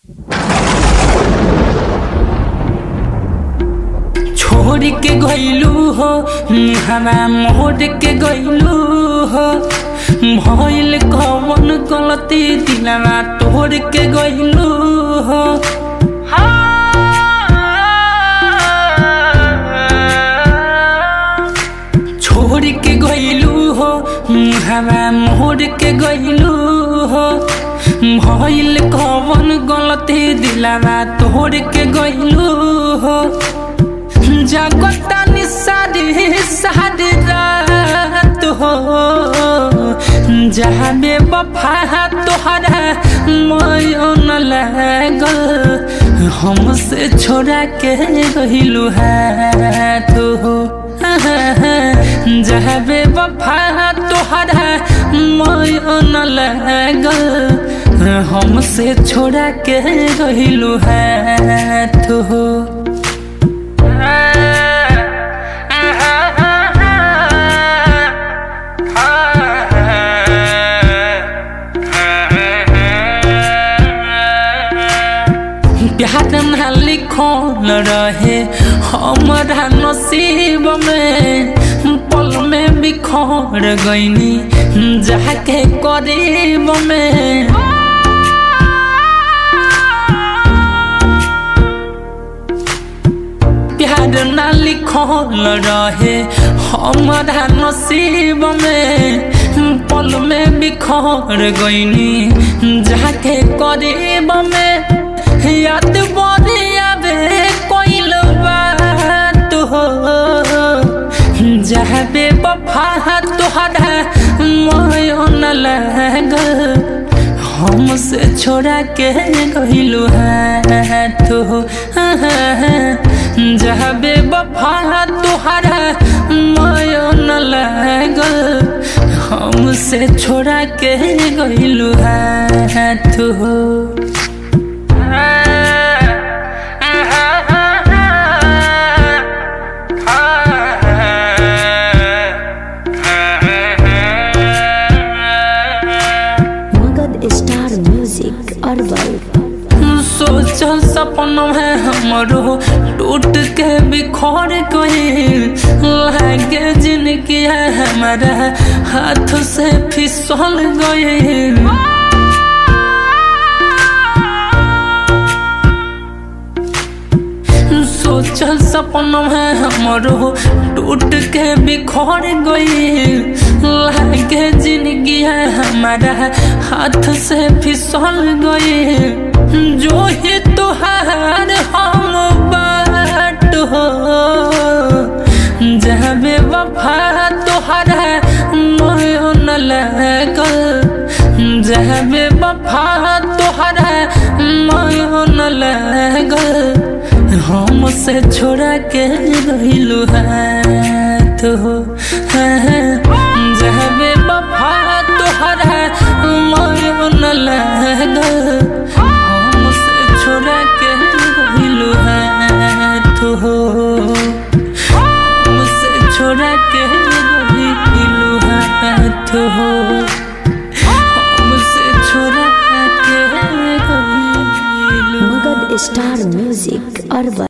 छोड़ के गइलू हो हवा मोड़ के गइलू हो भइल कवन गलती दिलवा तोड़ के गइलू हो छोड़ के गइलू हो हवा मोड़ के गइलू हो भइल कवन गलती दिलवा तोड़ के गइलू हो जगता निसारी सारी रात हो जहाँ बे वफा तोहरा मयन लागल हमसे छोड़ा के रहिलू हाथ हो जहाँ बे वफा तोहरा मयन लागल हमसे छोड़ा के रहिलू हाथ हो प्यार ना लिखल रहे हमारा नसीब में पल में बिखर गईनी जाके करीब में प्यार ना लिखल रहे हमारा नसीब में पल में बिखर गईनी जाके करीब में याद बरिया बे कोइल बात हो जहाँ बे वफा तोहरा मयन लागल हमसे छोड़ा के गइलू हाथ हो जहाँ बे वफा तोहरा मयन लागल हमसे छोड़ा के गइलू हाथ हो मगध स्टार म्यूजिक अरबल सोचल सपन है हमरो टूट के बिखर गए लागे जिनकी है हमारा हाथ से फिसल गए सोचल सपन है हमरो टूट के बिखर गए लागे जिंदगी है हमारा हाथ से फिसल गए जो ही तुहार हम बाट हो जहाँ बे वफा तुहरा मयन लागल जहाँ बे वफा तुहरा मयन लागल हमसे छोड़ा के रहिलू हाथ हो जहाँ बे वफा तुहरा मयन लागल हमसे छोड़ा के रहिलू हाथ हो हमसे छोड़ा के रहिलू हाथ हो हमसे छोड़ा के रहिलू मगध स्टार म्यूजिक अरबल